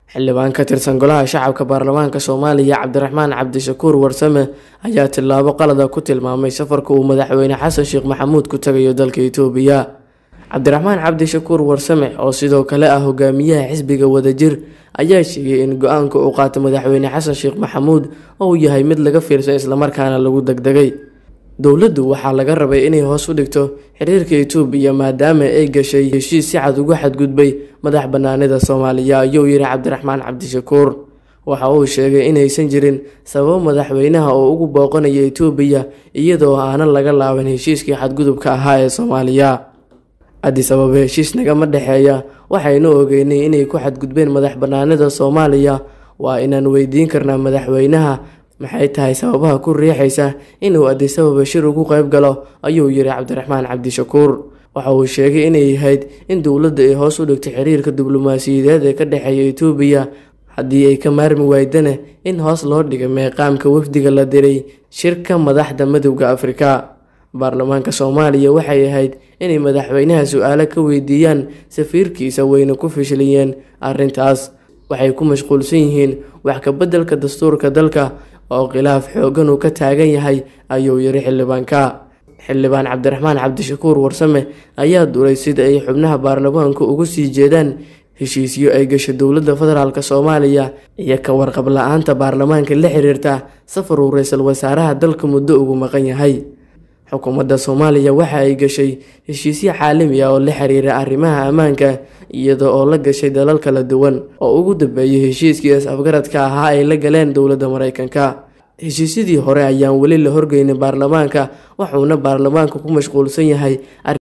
xildhibaan ka tirsan golaha shacabka baarlamaanka soomaaliya cabdiraxmaan cabdishakuur warsame ayaa tillaabo qalada ku tilmaamay safarka uu madaxweyne xasan sheekh maxamuud ku tagayo dalka itoobiya cabdiraxmaan cabdishakuur warsame oo sidoo kale ah hogaamiyaha xisbiga wadajir ayaa sheegay in go-aanka uu qaato madaxweyne xasan sheekh maxamuud uu yahay mid laga fiirsan islamarkaana lagu degdegay dowladdu waxaa laga rabay inay hoos u dhigto xiriirka itoobiya maadaama ay gashay heshiis si cad uga xadgudbay madax banaanida soomaaliya ayuu yidhi cabdiraxmaan cabdishakuur waxa uu sheegay inaysan jirin sababo madaxweynaha oo ugu booqanaya itoobiya iyadoo aanan laga laaban heshiiskii xadgudubka ahaa ee soomaaliya addis ababa heshiis nagama dhexeeya waxaynu ogeynay inay ku xadgudbeen madax banaanida soomaaliya waa inaan weydiin karnaa madaxweynaha maxay tahay sababaha ku riixaysa inuu addis ababa shir ugu qayb galo ayuu yidhi cabdiraxmaan cabdishakuur waxa uu sheegay inay ahayd in dowladda ay hoos u dhigto xiriirka diblomaasiyadeed ee ka dhexeeya itoobiya haddii ay ka maarmi waydana in hoos loo dhigay meeqaamka wafdiga la diray shirka madaxda midowda afrika baarlamaanka soomaaliya waxay ahayd inay madaxweynaha su-aalo ka weydiiyaan safiirkiisa wayna ku fishiliyeen arrintaas waxay ku mashquulsan yihiin wax ka beddelka dastuurka dalka oo khilaaf xoogan uu ka taagan yahay ayuu yidhi xildhibaanka xildhibaan cabdiraxmaan cabdishakuur warsame ayaa duray sida ay xubnaha baarlamaanku ugu sii jeedaan heshiisyo ay gasho dowladda federaalk soomaaliya iyo ka warqab la-aanta baarlamaanka la xiriirta safar uu ra-iisul wasaaraha dalka muddo ugu maqan yahay xukuumadda soomaaliya waxa ay gashay heshiisyo caalami ah oo la xiriira arrimaha ammaanka iyada oo la gashay dalal kala duwan oo ugu dambeeyay heshiiskii is-afgaradka ahaa ay la galeen dowladda mareykanka heshiisyadii hore ayaan weli la horgeynin baarlamaanka wuxuuna baarlamaanka ku mashquulsan yahay